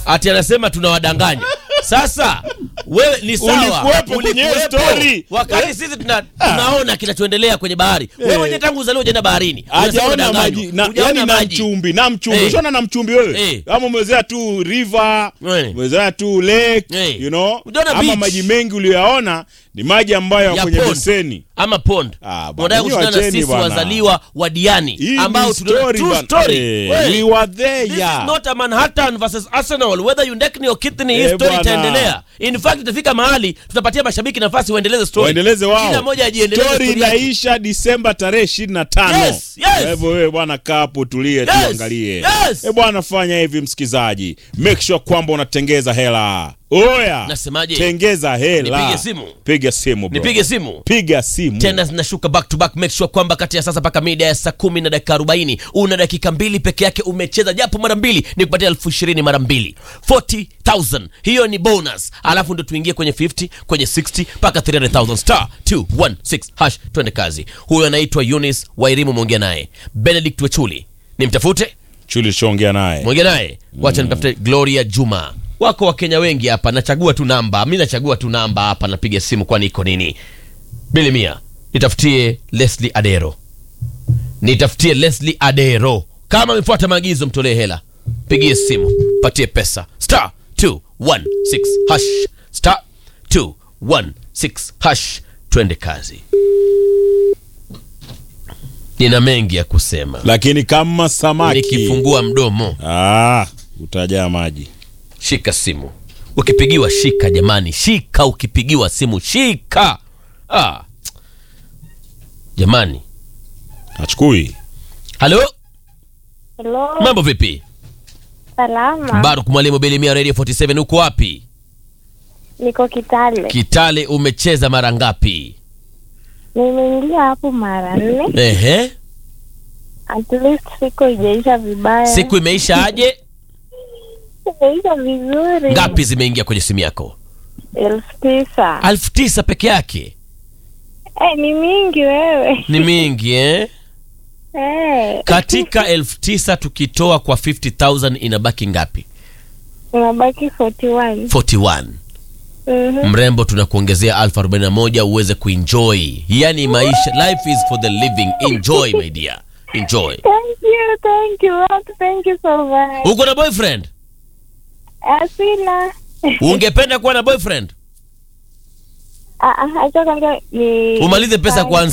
ati anasema tunawadanganya sasa wewe ni sawa Ulikuwepo kwenye hiyo ulikuwepo. story. wakati Eh? sisi tuna, tunaona kinachoendelea kwenye bahari wewe Eh. mwenyewe tangu uzaliwa hujaenda baharini Unasema hajaona unadanganywa. maji na, Hujaona yani na maji. mchumbi na mchumbi Eh. ushaona na mchumbi wewe Eh. ama umezoea tu river Eh. umezoea tu lake Eh. you know Hujaona ama beach. maji mengi uliyoyaona ni maji ambayo Ya ya kwenye pond. beseni ama pond Ah, bwana, unataka nyinyi kushindana na wacheni sisi bwana. wazaliwa wa diani hii ambao ni tunaona- story true bana. story. Eh, Wewe, we were there This yeah. is not a Manhattan versus Arsenal whether you neck or kidney hii Eh, story bwana. itaendelea in fact itafika mahali tutapatia mashabiki nafasi waendeleze story waendeleze wao kila mmoja ajiendeleze story story yake. inaisha disemba tarehe ishirini na tano Yes, yes. Kwa hivyo wewe bwana kaa hapo tulie Yes, tuangalie yes. e bwana fanya hivi msikizaji make sure kwamba unatengeza hela oya Nasemaje? tengeza hela Nipige simu? piga simu bro. nipige simu piga simu tena zinashuka back to back make sure kwamba kati ya sasa mpaka mida ya saa kumi na dakika arobaini una dakika mbili peke yake umecheza japo mara mbili ni kupatia elfu ishirini mara mbili 40000 hiyo ni bonus alafu ndo tuingie kwenye 50 kwenye 60 mpaka 300000 star 216 hash twende kazi huyo anaitwa Eunice Wairimu mwongea naye Benedict Wechuli nimtafute chuli chongea naye mwongea naye wacha nitafute Gloria Juma wako wakenya wengi hapa nachagua tu namba mi nachagua tu namba hapa napiga simu kwani iko nini bili mia nitafutie Leslie Adero nitafutie Leslie Adero kama amefuata maagizo mtolee hela pigie simu patie pesa star 216 hash star 216 hash twende kazi nina mengi ya kusema lakini kama samaki nikifungua mdomo ah, utajaa maji shika simu ukipigiwa shika jamani shika ukipigiwa simu shika ah. jamani achukui halo Hello, mambo vipi salama. baruk mwalimu belimia radio 47 uko wapi Niko Kitale. kitale umecheza mara ngapi Nimeingia hapo mara nne. ehe At least siku ijaisha vibaya. siku imeisha aje imeisha vizuri. ngapi zimeingia kwenye simu yako elfu tisa. alfu tisa peke yake Eh, ni mingi wewe. ni mingi eh? Eh, katika elfu tisa tukitoa kwa 50000 inabaki ngapi unabaki 41. 41 Mhm. mrembo tunakuongezea alfu 41 uweze kuenjoy yani maisha life is for the living enjoy my dear enjoy Thank you, thank you, Lord, thank you so much. uko na boyfriend Asina. ungependa kuwa na boyfriend Ah, ah, acha kwanza ni umalize pesa kwanza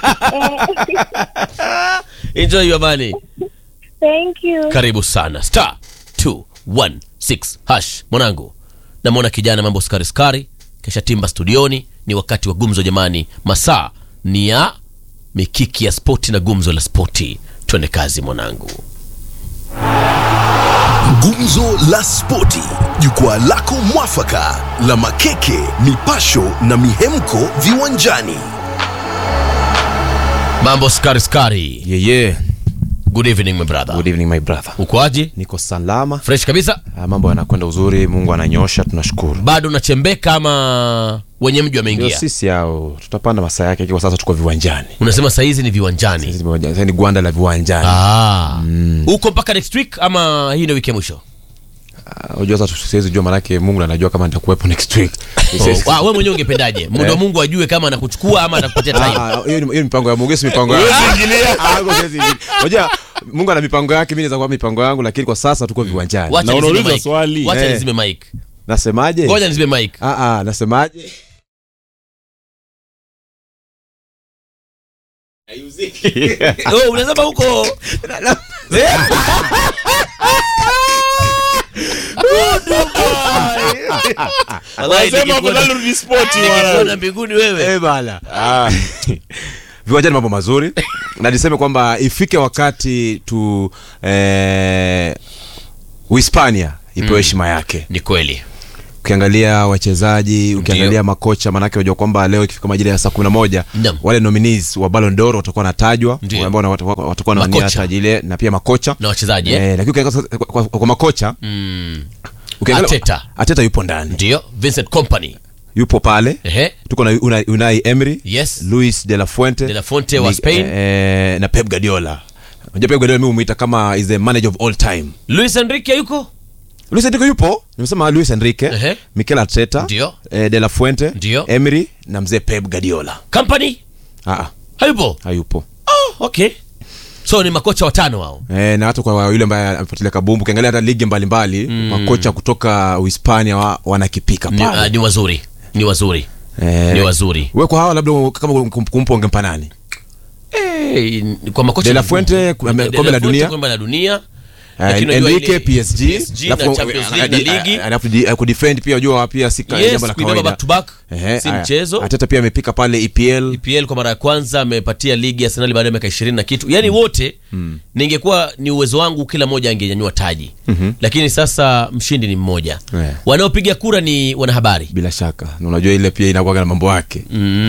Eh, enjoy your money Thank you. karibu sana star 216 hash mwanangu namwona kijana mambo skari skari kesha timba studioni ni wakati wa gumzo jamani masaa ni ya mikiki ya spoti na gumzo la spoti twende kazi mwanangu Gumzo la Spoti, jukwaa lako mwafaka la makeke, mipasho na mihemko viwanjani. mambo skari skari Yeah, yeah. good evening my brother Good evening my brother. ukoaje Niko salama. fresh kabisa Ah, mambo yanakwenda uzuri, Mungu ananyosha, tunashukuru. bado unachembeka ama wenye mji Ndio wameingia sisi hao tutapanda masaa yake, kwa sasa tuko viwanjani. unasema sahizi ni viwanjani Sisi viwanjani, sasa ni gwanda la viwanjani. Ah. uko mpaka next week ama hii ndio wiki ya mwisho Ah, Unajua sasa siwezi jua manake Mungu anajua kama nitakuwepo next week. Siwezi- oh, we mwenyewe ungependaje muda wa Eh. mungu ajue kama anakuchukua ama anakupatia time Ah, ah, hiyo ni hiyo ni mipango ya Mungu, si mipango yangu. Ah, huko siwezi ingilia. Unajua Mungu ana mipango yake, mimi naweza kuwa mipango yangu, lakini kwa sasa tuko viwanjani. Wacha Na nizime unauliza mic. swali. Wacha Eh. nizime mic. Nasemaje? ngoja nizime mic. Ah, ah, nasemaje? Oh, unasema huko Eh? Good boy. Wallahi, Wanasema nikikuona- afadhali rudi spoti nikikuona wana mbinguni wewe Eh, bana. Ah. viwanjani mambo mazuri na niseme kwamba ifike wakati tu eh, uhispania ipewe heshima yake ni kweli ukiangalia wachezaji ukiangalia makocha manake unajua kwamba leo ikifika majira ya saa kumi na moja Naam. wale nominees wa Ballon d'Or watakuwa wanatajwa Ndio. ambao wat- wat- watakuwa wanawania Makocha. taji ile na pia makocha na wachezaji eh? eh, lakini ukiangalia sasa kwa, kwa, kwa makocha mm. ukiangalia- Arteta. Arteta yupo ndani ndio vincent company yupo pale Ehe. tuko na Unai, Unai Emery Yes. Luis de la Fuente De La Fuente wa Ni- Spain. eh, na Pep Guardiola unajua Pep Guardiola mimi humuita kama is the manager of all time luis enrique yuko Luis Enrique yupo nimesema Luis Enrique Ehe. Mikel Arteta Ndio. eh, De La Fuente Ndio. Emery na mzee Pep Guardiola company ah, ah, hayupo hayupo oh, okay so ni makocha watano wao Eh, na hata kwa yule ambaye amefuatilia kabumbu ukiangalia hata ligi mbalimbali makocha kutoka uhispania wa, wanakipika ni, pale uh, ni wazuri ni wazuri Eh, ni wazuri we kwa hawa labda kama kum- kumpa ungempa nani Eh, kwa makocha De La ni- Fuente, ku- De La kombe la Fuente, dunia. kombe la dunia Eh, Lakini unajua Enrique ile- PSG, PSG na alafu, Champions eh, League na eh, ligi. eh, alafu di- eh, kudefend pia unajua pia si ka- Yes, jambo la kuibeba kawaida back to back, Ehe, si haya. mchezo. Arteta pia amepika pale EPL EPL kwa mara ya kwanza amepatia ligi ya Arsenal baada ya miaka ishirini na kitu yaani wote ningekuwa ni uwezo wangu kila mmoja angenyanyua taji lakini sasa mshindi ni mmoja Yeah. wanaopiga kura ni wanahabari bila shaka na unajua ile pia inakuwaga na mambo yake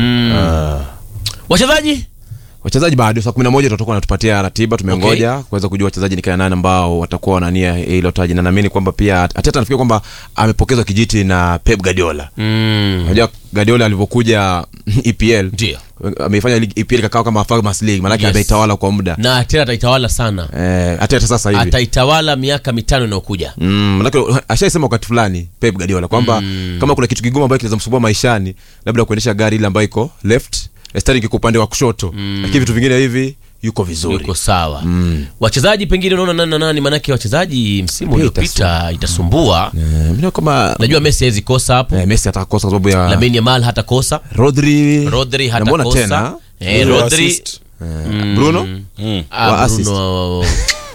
wachezaji wachezaji bado saa kumi na moja tutakuwa natupatia ratiba tumengoja kuweza kujua wachezaji ni kina nani ambao watakuwa wanania hilo taji na naamini kwamba pia ateta nafikiri kwamba amepokezwa kijiti na pep guardiola mm. unajua guardiola alivyokuja epl Ndio. ameifanya ligi epl ikakaa kama farmers league maanake Yes. ameitawala kwa muda na tena ataitawala sana eh, ateta sasa hivi ataitawala miaka mitano inayokuja Mm, manake ashaisema wakati fulani pep guardiola kwamba kama kuna kitu kigumu ambayo kinaweza msumbua maishani labda kuendesha gari ile ambayo iko left steering iko upande wa kushoto lakini vitu vingine hivi yuko vizuri yuko sawa wachezaji pengine unaona nani na nani maanake wachezaji msimu Pia uliopita itasumbua Eh, mimi naona kama najua messi hawezi kosa hapo eh, messi atakosa kwa sababu ya lamin yamal hata kosa rodri rodri hata Namuona kosa tena eh, Zero rodri assist. Eh, bruno Ah, wa assist. Bruno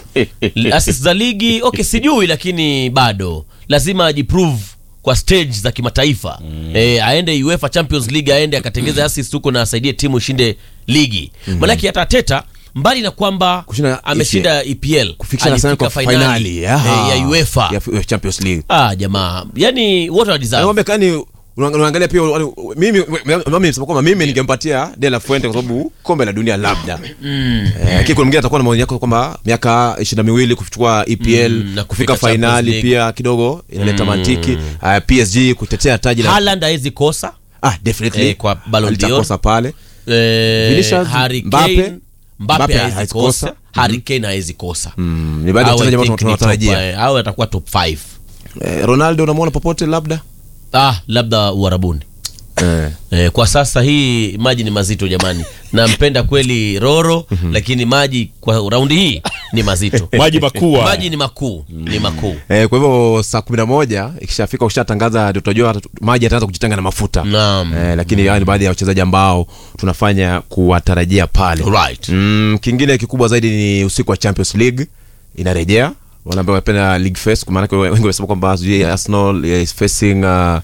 assist za ligi okay sijui lakini bado lazima ajiprove kwa stage za kimataifa eh, aende UEFA Champions League aende akatengeze assist huko na asaidie timu ishinde ligi manake hata Teta mbali na kwamba Kushinda ameshinda EPL kufikisha Arsenal alifika kwa finali finali eh, ya UEFA ya F- Champions League ah jamaa yani wote wana deserve Naomba kani una- unaangalia pia wale- mimi mimi nisema kwamba mimi ningempatia De La Fuente kwa sababu kombe la dunia labda eh, lakini kuna mwingine atakuwa na maoni yako kwamba miaka ishirini na miwili kuchukua EPL Mm, na kufika kufika Champions fainali League. pia kidogo inaleta mantiki uh, PSG kutetea taji la Haaland hawezi kosa ah definitely Eh, kwa Ballon d'Or. Alitakosa pale eh, Vinicius, Harry Mbappe. Kane Mbappe Mbappe hawezi hawezi kosa kosa. Harry Kane hawezi kosa mm, ni baadhi ya Au I wachezaji ambao think ni tunawatarajia top, eh, au atakuwa top 5 eh, Ronaldo unamwona popote labda ah labda uharabuni eh. Eh, kwa sasa hii maji ni mazito jamani nampenda kweli roro lakini maji kwa raundi hii ni mazito maji makuu haya. maji ni makuu ni makuu Eh, kwa hivyo saa kumi na moja ikishafika ushatangaza ndio tutajua hata- maji yataanza kujitenga na mafuta naam eh, lakini hao ni baadhi ya wachezaji ambao tunafanya kuwatarajia pale right mm, kingine kikubwa zaidi ni usiku wa champions league inarejea wale ambao wanapenda league face kwa maanake wengi wamesema kwamba sijui arsenal eh, is facing uh,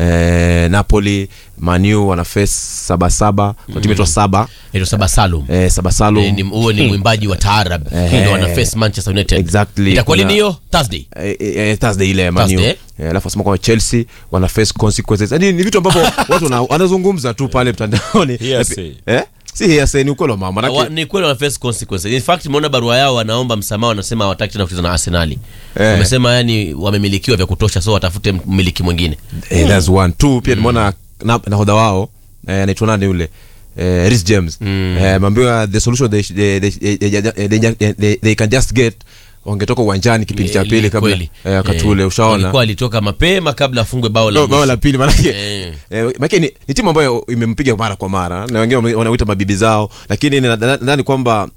eh, napoli manu wana face sabasaba kwa timu itwa saba ito saba salum eh, sabasalu Eh, ni- huo ni mwimbaji wa taarab Eh. ndio wana face manchester united Exactly. itakuwa lini Kuna- hiyo thursday Eh, eh, eh, thursday ile manu Thursday. Eh, alafu asema kwamba chelsea wana face consequences yani ni vitu ambavyo watu wana- wanazungumza tu pale mtandaoni Hearsay. eh? si hearsay ni ukweli wa mambo Wa- manake ni kweli wana face consequences in fact nimeona barua yao wanaomba msamaha wanasema hawataki tena kucheza na arsenali Eh. wamesema yani wamemilikiwa vya kutosha so watafute mmiliki mwingine eh, that's one two pia nimeona na- nahodha wao eh, anaitwa nani yule eh, Reece James eh, mambiwa the solution they, they, they, they, they, they, they, they can just get wangetoka uwanjani kipindi cha Eh, pili kabla kweli. eh, wakati Eh, ule ushaona walikuwa alitoka mapema kabla afungwe bao la No, bao mwisho. la pili manake Eh. eh, manake ni, ni timu ambayo imempiga mara kwa mara na wengine wame- wanawita mabibi zao lakini na- na- nadhani kwamba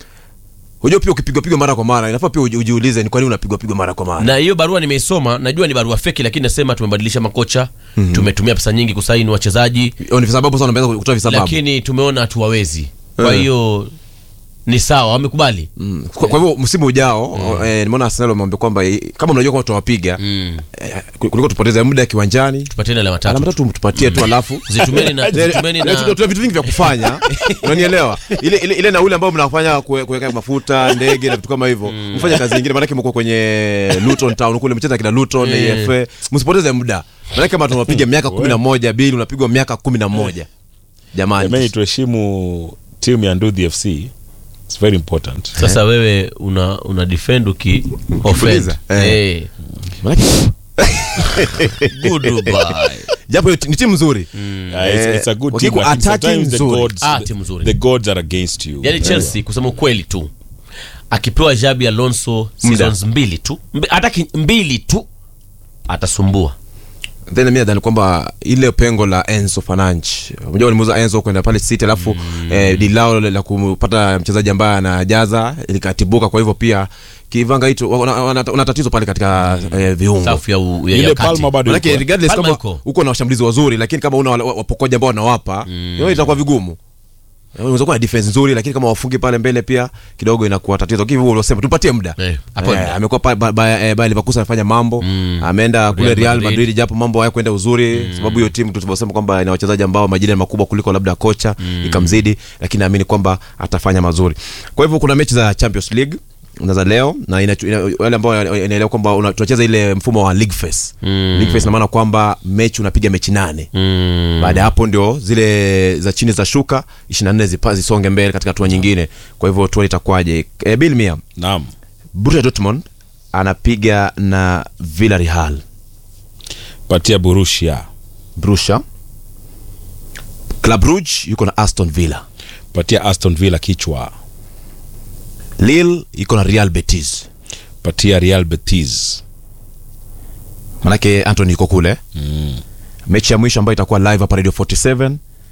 hujua pia ukipigwa pigwa mara kwa mara inafaa pia uji- ujiulize ni kwa nini unapigwa pigwa mara kwa mara na hiyo barua nimeisoma najua ni barua feki lakini nasema tumebadilisha makocha tumetumia pesa nyingi kusaini wachezaji Hiyo ni visababu sana wameanza kutoa visababu lakini tumeona hatuwawezi kwa Eh. hiyo ni sawa wamekubali Mm. Kwa, kwa hivyo msimu ujao eh, nimeona Arsenal wameambia kwamba eh, kama mnajua kwamba tutawapiga Mm. eh, kuliko tupoteze muda kiwanjani tupateni alama alama tatu tatu tupatie tu alafu zitumeni na, zitumeni Eh, na tuna tuna vitu vingi vya kufanya unanielewa ile, ile, ile nauli ambayo mnafanya kue- kuweka mafuta ndege na vitu kama hivyo mfanye kazi nyingine maanake mko kwenye Luton Town kule mcheza kina Luton AFA msipoteze muda maanake kama tunapiga miaka kumi na moja bili unapigwa miaka kumi na moja Jamani, jamani tuheshimu timu ya Ndudhi FC. It's very important. sasa wewe una una defend uki offend Ukiuliza, eh. eh Maanake- goodbye japo ni timu nzuri Uh, it's, it's a good Eh, team. wakiku- lakini attacking sometimes the nzuri. gods, Ah, timu nzuri. the gods are against you. yani chelsea kusema ukweli tu akipewa jabi alonso seasons mbili tu Mbi- hata ki- mbili tu atasumbua then mimi nadhani kwamba ile pengo la Enzo Fernandes unajua walimuuza Enzo kwenda pale City alafu mm. eh, dilao la kupata mchezaji ambaye anajaza likatibuka kwa hivyo pia kivanga hicho wana- wana wana tatizo pale katika eh, viungo safu ya, u- ya, Ile ya kati. Palma bado Manake yuko. regardless Palma kama yuko. uko na washambulizi wazuri lakini kama una wa- wapokoji ambao wanawapa hiyo itakuwa vigumu Eh, unaweza kuwa na defense nzuri lakini kama wafungi pale mbele pia kidogo inakuwa tatizo lakini hivyo uliosema tupatie muda Eh, hapo muda. amekuwa pa- ba- ba- eh, Bayer Leverkusen amefanya mambo ameenda kule Real Real Madrid. Madrid japo mambo hayakwenda uzuri sababu hiyo timu tulivyosema kwamba ina wachezaji ambao majina makubwa kuliko labda kocha ikamzidi lakini naamini kwamba atafanya mazuri kwa hivyo kuna mechi za Champions League na za leo na ina- ina- wale ambao inaelewa kwamba una- tunacheza ile mfumo wa league phase league phase ina maana kwamba mechi unapiga mechi nane Mm. baada ya hapo ndio zile za chini za shuka 24 zipa zisonge mbele katika hatua nyingine kwa hivyo tuone itakuwaje e, Bill Mia naam Borussia Dortmund anapiga na Villarreal patia Borussia Borussia Club Brugge yuko na Aston Villa patia Aston Villa kichwa Lille yuko na Real Betis patia Real Betis manake Anthony yuko kule mechi ya mwisho ambayo itakuwa live hapa Radio 47